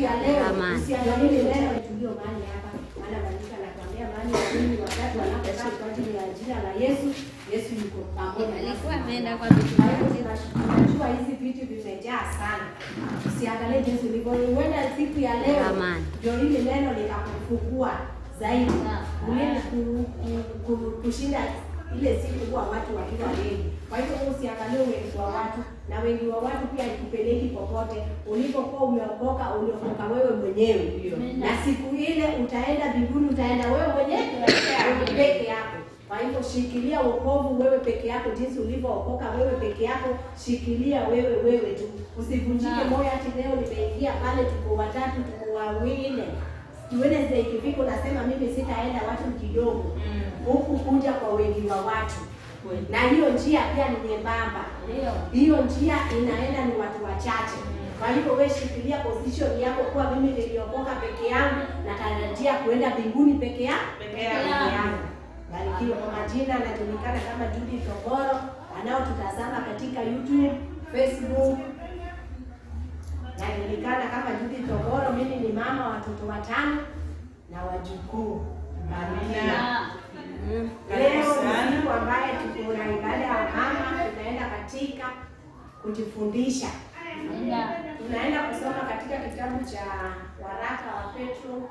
ya leo Amen. usiangalie neno tulio mahali hapa, maana maandiko yanakwambia mahali wawili watatu wanapokaa kwa ajili ya jina la Yesu, Yesu yuko pamoja nasi. Alikuwa ameenda kwa vitu Kwa hivyo tunajua hizi vitu vimejaa sana. Usiangalie jinsi ulivyo. Huenda siku ya leo Amen. ndio hili neno likakufungua zaidi Ulienda ku- ku- ku- kushinda ile siku huwa watu wakiwa wengi. Kwa hivyo wewe usiangalie wengi wa watu, na wengi wa watu pia ikupeleki popote. Ulipokuwa umeokoka, uliokoka wewe mwenyewe, na siku ile utaenda mbinguni, utaenda wewe mwenyewe wewe peke yako. Kwa hivyo shikilia wokovu wewe peke yako, jinsi ulivyookoka wewe peke yako, shikilia wewe wewe tu, usivunjike moyo ati leo nimeingia pale, tuko watatu, tuko wawili Wednesday ikifika unasema mimi sitaenda watu kidogo, huku kuja kwa wengi wa watu, na hiyo njia pia ni nyembamba. Hiyo njia inaenda ni watu wachache. Kwa hivyo wewe shikilia position yako, kuwa mimi niliokoka peke yangu, natarajia kuenda mbinguni peke yangu Peke peke yangu. yangu. Barikiwa kwa majina, anajulikana kama Judy Togoro, wanaotutazama katika YouTube, Facebook najulikana kama Judy Togoro. Mimi ni mama wa watoto watano na wajukuu. Amina. Mm. Leo Karibu ni sana. siku ambaye tuko na ibada ya mama, tunaenda katika kujifundisha. Tunaenda kusoma katika kitabu cha waraka wa Petro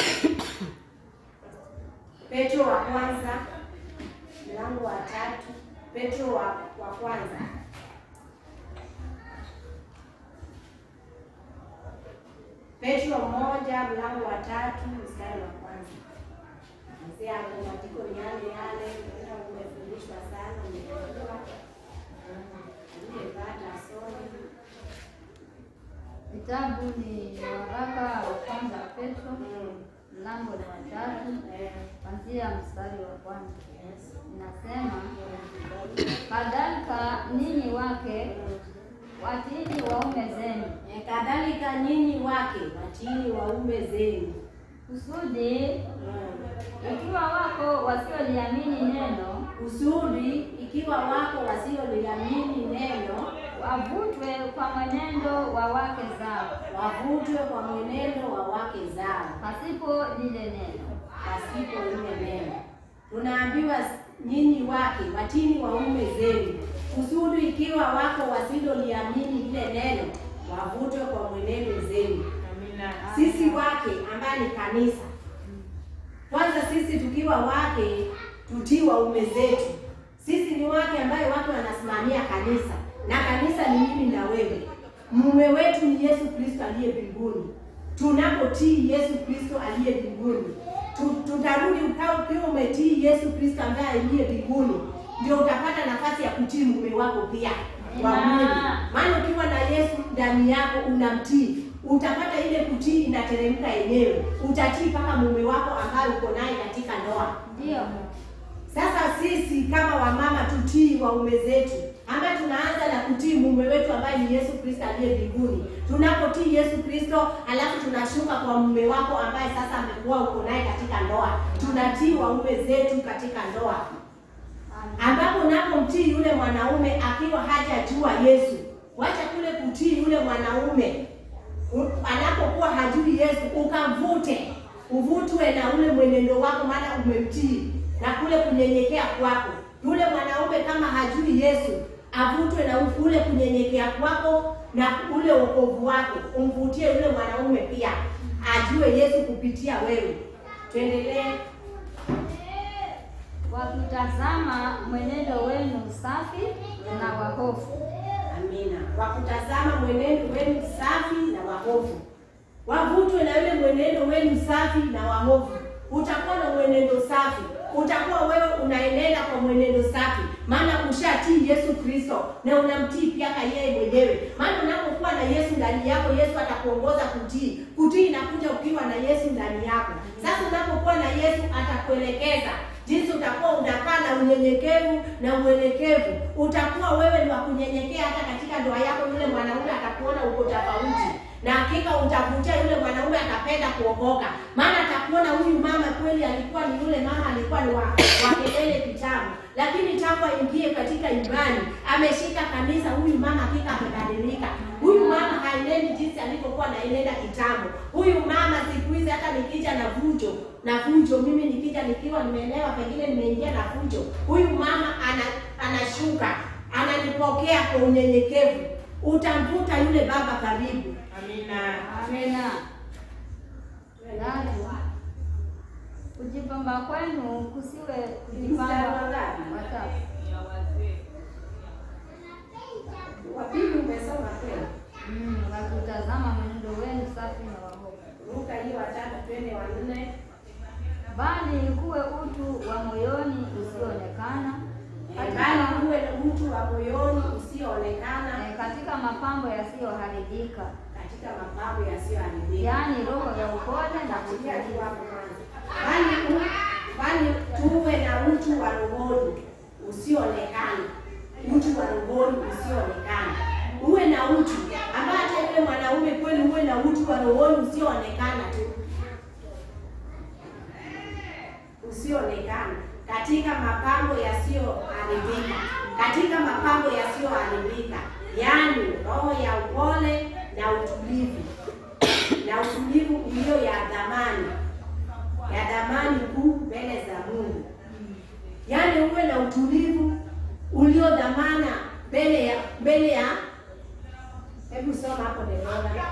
Petro wa kwanza mlango wa tatu, Petro wa, wa kwanza Petro moja mlango wa tatu mstari wa kwanza. Mzee hapo maandiko ni yale yale, ndio umefundishwa sana, umeelewa. Umepata somo. Kitabu ni waraka wa kwanza wa Petro Mm. mlango ni wa tatu Eh, kuanzia mstari wa kwanza yes. inasema, kadhalika ninyi wake watini waume zenu, Eh, kadhalika nyinyi wake watini waume zenu. kusudi Mm. ikiwa wako wasioliamini neno Kusudi ikiwa wako wasioliamini neno wavutwe kwa mwenendo wa wake zao, wavutwe kwa mwenendo wa wake zao pasipo lile neno. pasipo ile neno. Tunaambiwa nyinyi wake watini waume zenu, kusudi ikiwa wako wasiloliamini lile neno wavutwe kwa mwenendo zenu. Amina. Sisi wake ambaye ni kanisa, kwanza sisi tukiwa wake tutii waume zetu. Sisi ni wake ambaye watu wanasimamia kanisa, na kanisa ni mimi na wewe. Mume wetu ni Yesu Kristo aliye mbinguni. Tunapotii Yesu Kristo aliye mbinguni, tu- tutarudi ukao ukiwa umetii Yesu Kristo ambaye aliye mbinguni, ndio utapata nafasi ya kutii mume wako pia wa mwili. Maana ukiwa na Yesu ndani yako unamtii, utapata ile kutii inateremka yenyewe, utatii mpaka mume wako ambaye uko naye katika ndoa. Ndio Sasa sisi kama wamama tutii waume zetu, ambaye tunaanza na kutii mume wetu ambaye ni Yesu Kristo aliye mbinguni. Tunapotii Yesu Kristo, alafu tunashuka kwa mume wako ambaye sasa amekuwa uko naye katika ndoa, tunatii waume zetu katika ndoa ambapo unapomtii yule mwanaume akiwa hajajua Yesu, wacha kule kutii yule mwanaume u- anapokuwa hajui Yesu, ukamvute uvutwe na ule mwenendo wako, maana umemtii na kule kunyenyekea kwako. Yule mwanaume kama hajui Yesu, avutwe na ule kunyenyekea kwako na ule wokovu wako, umvutie yule mwanaume pia ajue Yesu kupitia wewe. Tuendelee. wakitazama mwenendo wenu safi na wa hofu. Amina. Kwa kutazama mwenendo wenu safi na wahofu, wavutwe na yule mwenendo wenu safi na wahofu. Utakuwa na mwenendo safi, utakuwa wewe unaenenda kwa mwenendo safi, maana ushatii Yesu Kristo na unamtii pia ka yeye mwenyewe. Maana unapokuwa na Yesu ndani yako, Yesu atakuongoza kutii. Kutii inakuja ukiwa na Yesu ndani yako. Sasa unapokuwa na Yesu atakuelekeza jinsi utakuwa unakaa na unyenyekevu na uelekevu. Utakuwa wewe ni wa kunyenyekea hata katika ndoa yako, yule mwanaume atakuona uko tofauti, na hakika utavutia yule mwanaume atapenda kuokoka, maana atakuona huyu mama kweli alikuwa ni yule mama alikuwa ni wa, wa kelele kitabu, lakini tangu aingie katika imani ameshika kanisa. Huyu mama hakika amebadilika. Huyu mama haenendi jinsi alivyokuwa anaenenda kitambo. Huyu mama siku hizi hata nikija na vujo na vujo, mimi nikija nikiwa nimeelewa, pengine nimeingia na vujo, huyu mama ana, anashuka ananipokea kwa unyenyekevu. Utamvuta yule baba karibu. Amina. Amina. Tatu, kujipamba kwenu kusiwe kujipamba Mstari wa ngapi? watatu. Wapili umesoma kweli? Mm, wakutazama mwenendo wenu safi na wahofu, Ruka hiyo watatu, twende wa nne. bali kuwe utu wa moyoni usioonekana Bali katika, uwe na mtu wa moyoni usioonekana eh, katika mapambo yasiyoharibika, katika mapambo yasiyoharibika. yaani roho ya upole na Nakutia tu utulivu. hapo kwanza. Bali u- bali tuwe na mtu wa rohoni usioonekana, mtu wa rohoni usioonekana. Uwe na utu ambaye hata yule mwanaume kweli, uwe na utu wa rohoni usioonekana tu, usioonekana katika mapambo yasiyoharibika, katika mapambo yasiyoharibika, yaani roho ya upole na utulivu na utulivu ulio ya dhamani ya dhamani kuu mbele za Mungu. Yaani uwe na utulivu ulio dhamana mbele ya mbele ya hebu soma hapo Debora.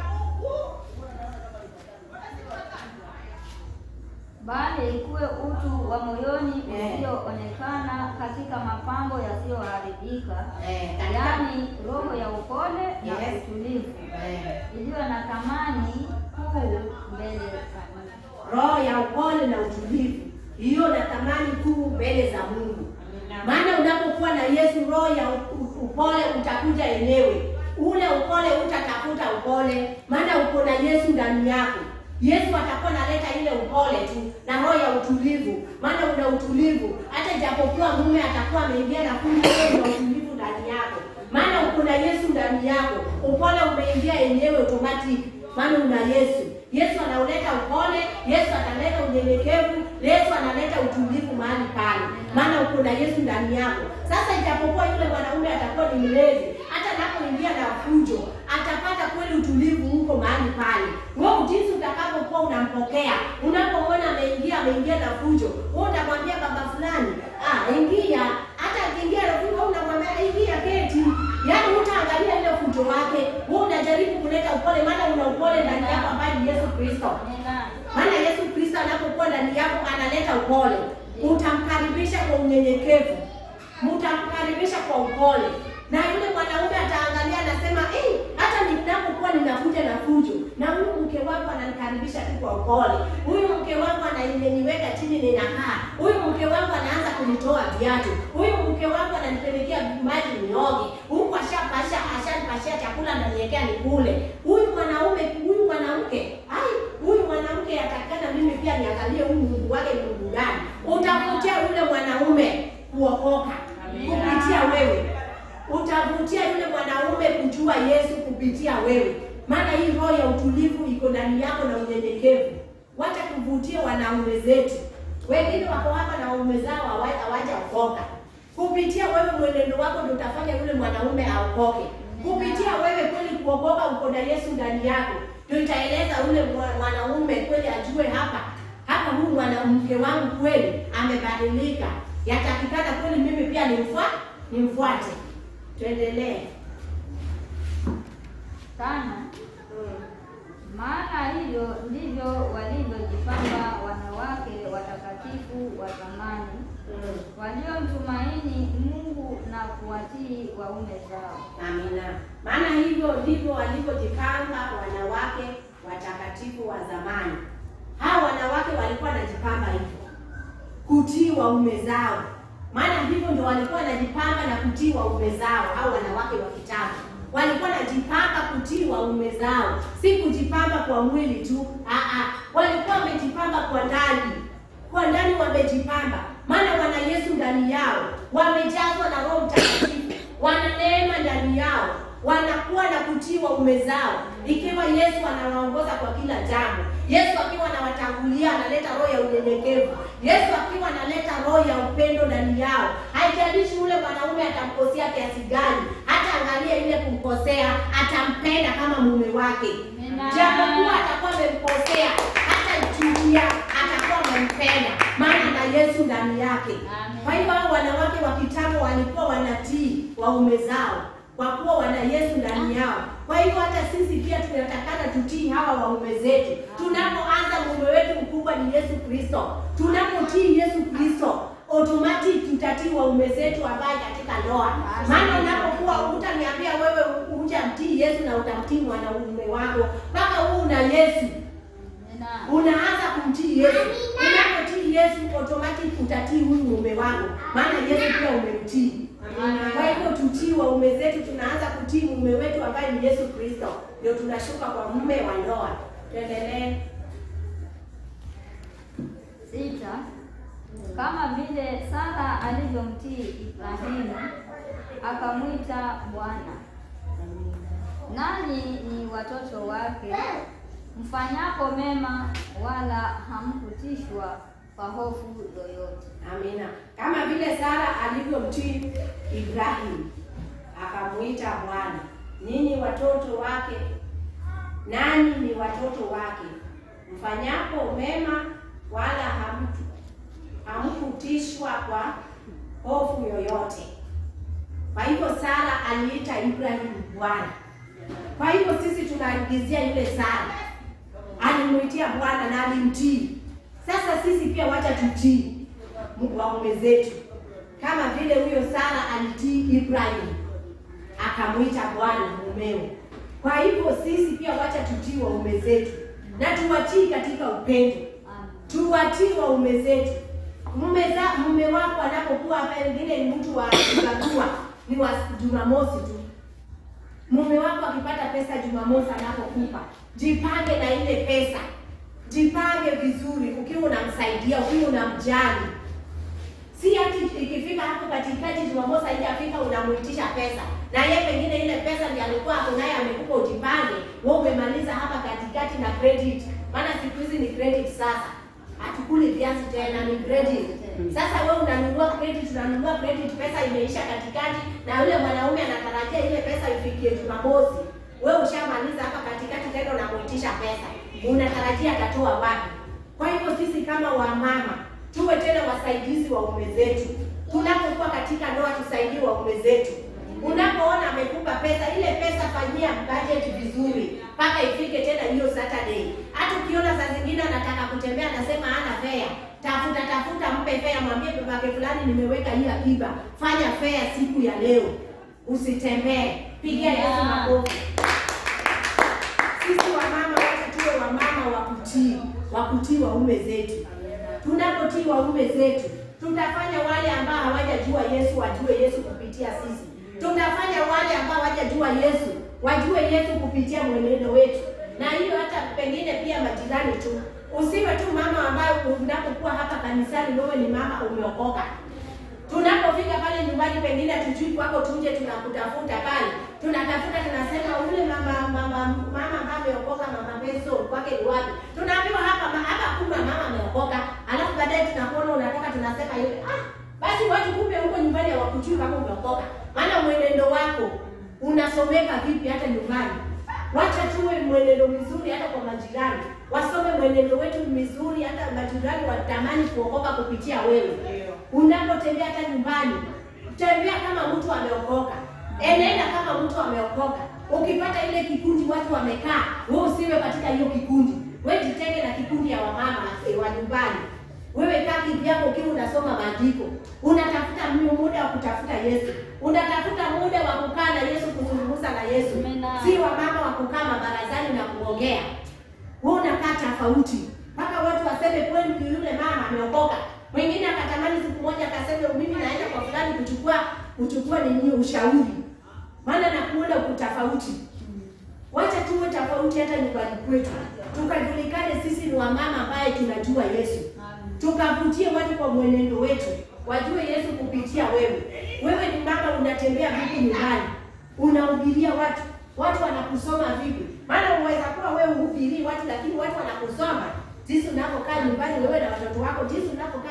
bali kuwe utu wa moyoni Eh. usioonekana katika mapambo yasiyoharibika, Eh, katika- yaani roho ya upole na Yes. utulivu eh, iliyo na thamani kuu mbele za Mungu. roho ya upole na utulivu hiyo na thamani kuu mbele za Mungu. Maana unapokuwa na Yesu, roho ya u- upole utakuja yenyewe. Ule upole utatafuta upole, maana uko na Yesu ndani yako. Yesu atakuwa analeta ile upole tu na roho ya utulivu, maana una utulivu. Hata japokuwa mume atakuwa ameingia na kundi, wewe una utulivu ndani yako, maana uko na Yesu ndani yako. Upole umeingia yenyewe automatic, maana una Yesu. Yesu anauleta upole, Yesu analeta unyenyekevu, Yesu analeta utulivu mahali pale, maana uko na Yesu ndani yako. Sasa ijapokuwa yule mwanaume atakuwa ni mlevi, hata anapoingia na fujo, atapata kweli utulivu huko mahali pale. Wewe jinsi utakapokuwa unampokea, unapomwona ameingia ameingia na fujo, wewe unamwambia baba fulani, ah, ingia. Hata akiingia na fujo, wewe unamwambia ingia, keti. Yaani utaangalia ile fujo wake, wewe unajaribu kuleta upole, maana una upole ndani yako ambaye ni Yesu Kristo. Amina. Maana Yesu Kristo anapokuwa ndani yako analeta upole, utamkaribisha kwa unyenyekevu, mtamkaribisha kwa upole, na yule mwanaume ataangalia anasema, eh, hata ninapokuwa ninakuja na fujo, na huyu mke wangu ananikaribisha tu kwa upole, huyu mke wangu ananiweka chini ninakaa, huyu mke wangu anaanza kunitoa viatu, huyu mke wangu ananipelekea maji nioge, huku ashapasha ashanipashia chakula ananiwekea nikule. Huyu mwanaume, huyu mwanamke, ai, huyu mwanamke atakana mimi pia niangalie huyu Mungu wake ni Mungu gani. Utavutia yule mwanaume kuokoka Amina. kupitia wewe, utavutia yule mwanaume kujua Yesu kupitia wewe, maana hii roho ya utulivu iko ndani yako na unyenyekevu. Wacha kuvutia wanaume zetu, wengine wako hapa na waume zao hawa- hawajaokoka. Kupitia wewe mwenendo wako ndio utafanya yule mwanaume aokoke. Kupitia wewe kweli kuokoka, uko na Yesu ndani yako, ndio itaeleza yule mwa- mwanaume kweli ajue hapa hapa, huyu mwanamke wangu kweli amebadilika, yatakikana kweli mimi pia nimfua nimfuate. Tuendelee. Tano, maana hivyo ndivyo walivyojipamba wanawake watakatifu wa zamani waliomtumaini Mungu na kuwatii waume zao. Amina. Maana hivyo ndivyo walivyojipanga wanawake watakatifu wa zamani. Hawa wanawake walikuwa wanajipamba hivyo, kutii waume zao. Maana hivyo ndio walikuwa wanajipanga na kutii waume zao. Hao wanawake wa kitambo walikuwa wanajipanga kutii waume zao, si kujipamba kwa mwili tu. Aa, walikuwa wamejipamba kwa ndani, kwa ndani wamejipamba, maana wana Yesu ndani yao, wamejazwa na Roho Mtakatifu, wana neema ndani yao, wanakuwa na kutii waume zao, ikiwa Yesu anawaongoza kwa kila jambo. Yesu akiwa anawatangulia, analeta roho ya unyenyekevu. Yesu akiwa analeta roho roho ya upendo ndani yao. Haijalishi ule mwanaume atamkosea kiasi gani, hata angalia ile kumkosea, atampenda kama mume wake, Amina. japokuwa atakuwa amemkosea, hata chukia, atakuwa amempenda, maana na Yesu ndani yake. Amen. Kwa hivyo hao wanawake wa kitambo walikuwa wanatii waume zao kwa kuwa wana Yesu ndani yao. Kwa hivyo hata sisi pia tunatakana tutii hawa waume zetu. Tunapoanza mume wetu mkubwa ni Yesu Kristo. Tunapotii Yesu Kristo automatic tutatii waume zetu ambaye katika ndoa. Maana unapokuwa utaniambia wewe hujamtii Yesu na utamtii mwanaume wako mpaka huu una Yesu Amina. unaanza kumtii Yesu. Unapotii Yesu automatic utatii huyu mume wako, maana Yesu pia umemtii. Kwa hivyo tutii waume zetu, tunaanza kutii mume wetu ambaye ni Yesu Kristo, ndio tunashuka kwa mume wa ndoa. Tuendelee. Sita, kama vile Sara alivyomtii Ibrahimu akamwita Bwana, nanyi ni watoto wake, mfanyapo mema, wala hamkutishwa kwa hofu yoyote. Amina. Kama vile Sara alivyomtii Ibrahim akamuita Bwana, ninyi watoto wake, nanyi ni watoto wake, mfanyapo mema, wala hamtu hamkutishwa kwa hofu yoyote. Kwa hivyo Sara aliita Ibrahim Bwana. Kwa hivyo sisi tunaagizia yule Sara alimuitia Bwana na alimtii. Sasa sisi pia wacha tutii waume zetu, kama vile huyo Sara alitii Ibrahim akamwita Bwana mumeo. Kwa hivyo sisi pia wacha tutii waume zetu na tuwatii katika upendo, tuwatii waume zetu. Mume za mume wako anapokuwa pengine ni mtu wa kuzagua ni wa Jumamosi tu, mume wako akipata pesa Jumamosi anapokupa, jipange na ile pesa, jipange vizuri, ukiwa unamsaidia, ukiwa unamjali. Si ati ikifika hapo katikati Jumamosi haijafika unamuitisha pesa, na yeye pengine ile pesa ndiyo alikuwa hapo naye amekupa ujipange, wewe umemaliza hapa katikati na credit, maana siku hizi ni credit sasa hatukuli viazi tena, ni credit. Sasa wewe unanunua credit, unanunua credit, pesa imeisha katikati, na yule mwanaume anatarajia ile pesa ifikie Jumamosi. Wewe ushamaliza hapa katikati, tena unamuitisha pesa, unatarajia atatoa wapi? Kwa hivyo sisi kama wamama tuwe tena wasaidizi wa ume zetu. Tunapokuwa katika ndoa, tusaidie waume zetu. Unapoona amekupa pesa, ile pesa fanyia budget vizuri mpaka ifike tena hiyo Saturday. Hata ukiona saa zingine anataka kutembea, anasema hana fare, tafuta tafuta, mpe fare, mwambie babake fulani, nimeweka hii akiba, fanya fare siku ya leo, usitembee. Pigia Yesu makofi. Sisi wamama wote tuwe wamama wa kutii, wa kutii waume zetu. Tunapotii waume zetu, tutafanya wale ambao hawajajua Yesu wajue Yesu kupitia sisi. Tutafanya wale ambao hawajajua Yesu wajue Yesu kupitia mwenendo wetu, na hiyo hata pengine pia majirani tu. Usiwe tu mama ambayo unapokuwa hapa kanisani wewe ni mama umeokoka. Tunapofika pale nyumbani, pengine tujui kwako, tuje tunakutafuta pale, tunatafuta tunasema, ule mama mama mama ambaye ameokoka, mama Beso kwake ni wapi? Tunaambiwa hapa ma- hapa kuna mama ameokoka, alafu baadaye tunakuona unatoka, tunasema yule ah, basi watu kumbe huko nyumbani hawakujui kama umeokoka, maana mwenendo wako unasomeka vipi hata nyumbani. Wacha tuwe mwenendo mzuri hata kwa majirani, wasome mwenendo wetu mizuri, hata majirani watamani kuokoka kupitia wewe. Unapotembea hata nyumbani, tembea kama mtu ameokoka, enenda kama mtu ameokoka. Ukipata ile kikundi watu wamekaa, wewe usiwe katika hiyo kikundi, wewe jitenge na kikundi ya wamama eh, wa nyumbani. Wewe kaa kivyako ukiwa unasoma maandiko, unatafuta mu- muda wa kutafuta Yesu, unatafuta muda wa kukaa na Yesu, kuzungumza na Yesu, Amina. si wamama wa kukaa mabarazani na kuongea. Wewe unakaa tofauti mpaka watu waseme kweli yule mama ameokoka. Mwingine akatamani siku moja akaseme mimi naenda kwa fulani kuchukua kuchukua nini ushauri, maana nakuona uko tofauti. Wacha tuwe tofauti hata nyumbani kwetu, tukajulikane sisi ni wamama ambaye tunajua Yesu tukavutie watu kwa mwenendo wetu, wajue Yesu kupitia wewe. Wewe ni mama, unatembea vipi nyumbani, unahubiria watu, watu wanakusoma vipi? Maana unaweza kuwa wewe uhubirii watu, lakini watu wanakusoma jinsi unavyokaa nyumbani wewe na watoto wako, jinsi unavyokaa hata na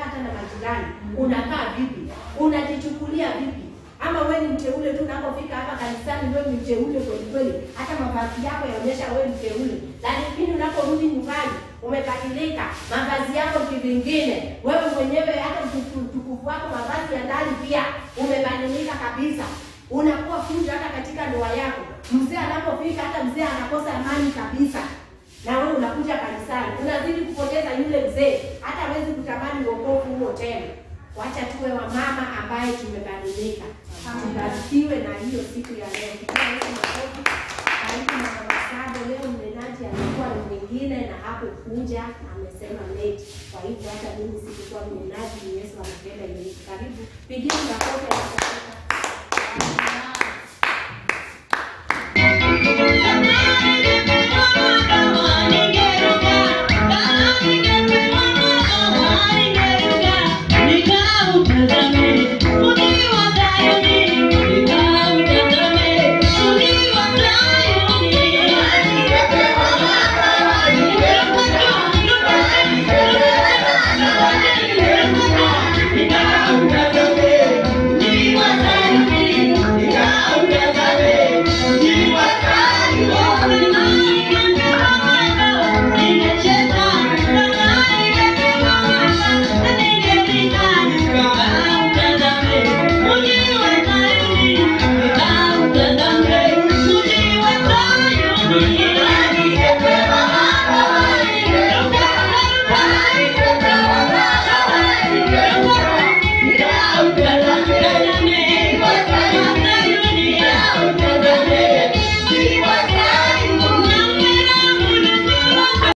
majirani, unakaa vipi? Unajichukulia vipi? Ama wewe ni mteule tu unapofika hapa kanisani, wewe ni mteule kweli kweli, hata mavazi yako yaonyesha wewe ni mteule, lakini unaporudi nyumbani umebadilika, mavazi yako kivingine, wewe mwenyewe hata utuku- utukufu wako, mavazi ya ndani pia umebadilika kabisa, unakuwa fujo hata katika ndoa yako. Mzee anapofika, hata mzee anakosa amani kabisa na wewe unakuja kanisani unazidi kupoteza yule mzee, hata hawezi kutamani wokovu huo tena. Wacha tuwe wamama ambaye tumebadilika, tubarikiwe na hiyo siku ya leo. Tupigie Yesu makofi. Karibu na mama Sado. Leo mnenaji alikuwa ni mwingine na hapo kuja na amesema late, kwa hivyo hata mimi sikukuwa mnenaji, ni Yesu amependa hivi. Karibu, pigie makofi.